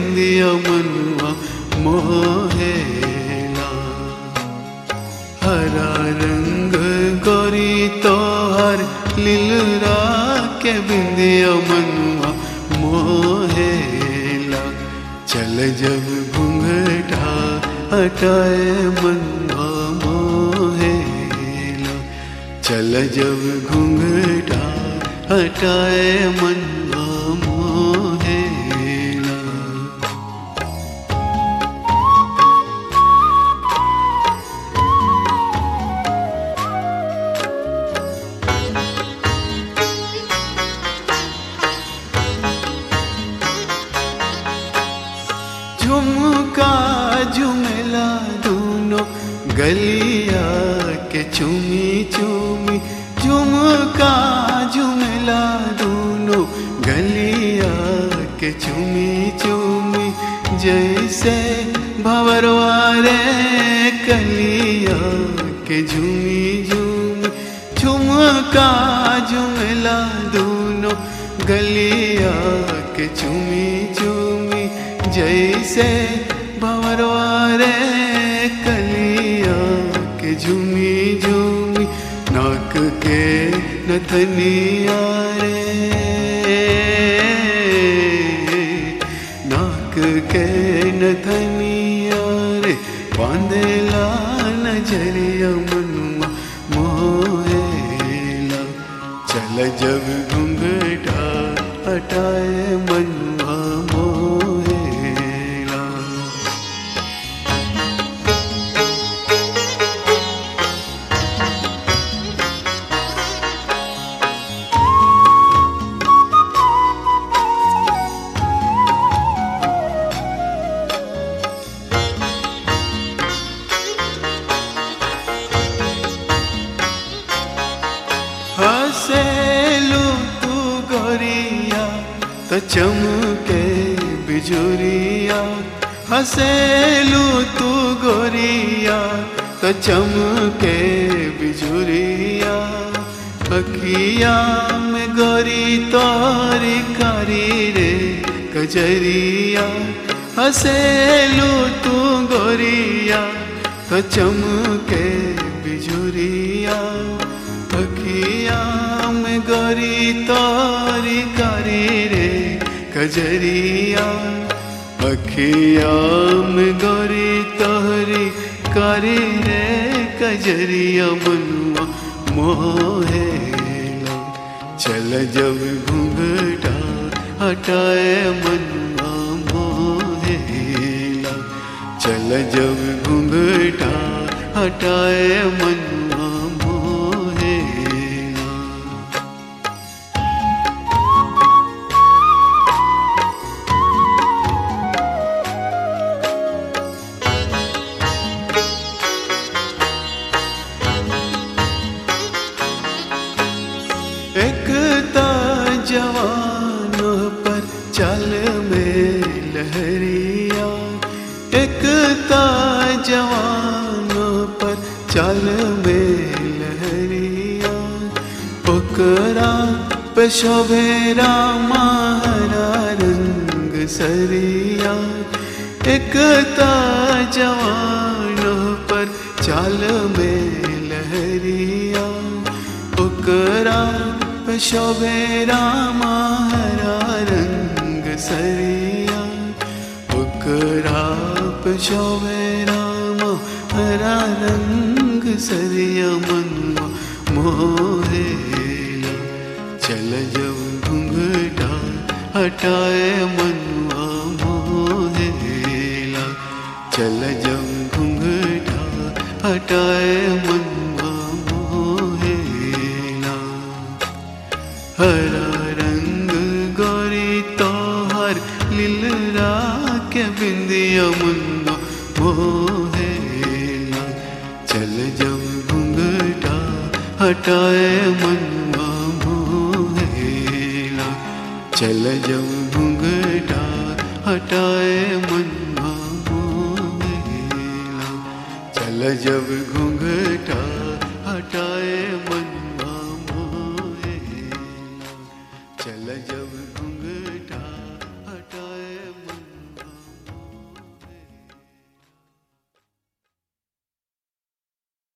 बिंदिया मनुआ मोहेला हरा रंग गोरी तोहर लीलरा के बिंदिया मनुआ मोहेला चल जब घूंघटा हटाए मनुआ मोहेला चल जब घूंघटा हटाए मनुआ मोहेला झुमका झुमेला दोनों गलिया के चुमी चुमी झुमका झुमेला दोनों गलिया के चुमी चुमी जैसे भवरवारे कलिया के झुमी झुमी झुमका झुमेला दोनों गलिया के चुमी चुमी जैसे भवरवारे कलिया के झुमी झुमी नाक के नथनिया रे नाक के नथनिया रे बांधेला नजरिया मनुआ मोहेला चल जब घूंघटा हटाए मनुआ मोहेला हसेलू तू गोरिया तो चमके बिजुरिया हसेलू तू गोरिया तो चमके बिजुरिया अखिया में गोरी तोरी कारी रे कजरिया हसेलू तू गोरिया तो चमके बिजुरिया अखिया में गोरी तोरी कारी रे कजरिया अखिया में गोरी तोरी कारी रे कजरिया मनुआ मोहेला चल जब घूंघटा हटाए मनुआ मोहेला चल जब घूंघटा हटाए मनुआ मोहेला एक ता जवान पर चल में लहरिया एक ता जवान पर चल में लहरिया ओकरा पे शोभे रामारा रंग सरिया एक ता जवान पर चल में लहरिया ओकरा पे शोभे रामारा रंग सरिया ओकरा पे शोभे रामा हरा रंग सरिया मनवा मोहेला चल जब घूंघटा हटाए मनवा मोहेला चल जब घूंघटा हटाए मनवा मोहेला हरा रंग गोरी तोहर लीलरा के बिंदिया मुन्ना मोहेला चल जब घूंघटा हटाए मनवा मोहेला चल जब घूंघटा हटाए मनवा मोहेला चल जब घूंघटा हटाए मनवा मोहेला चल जब घूंघटा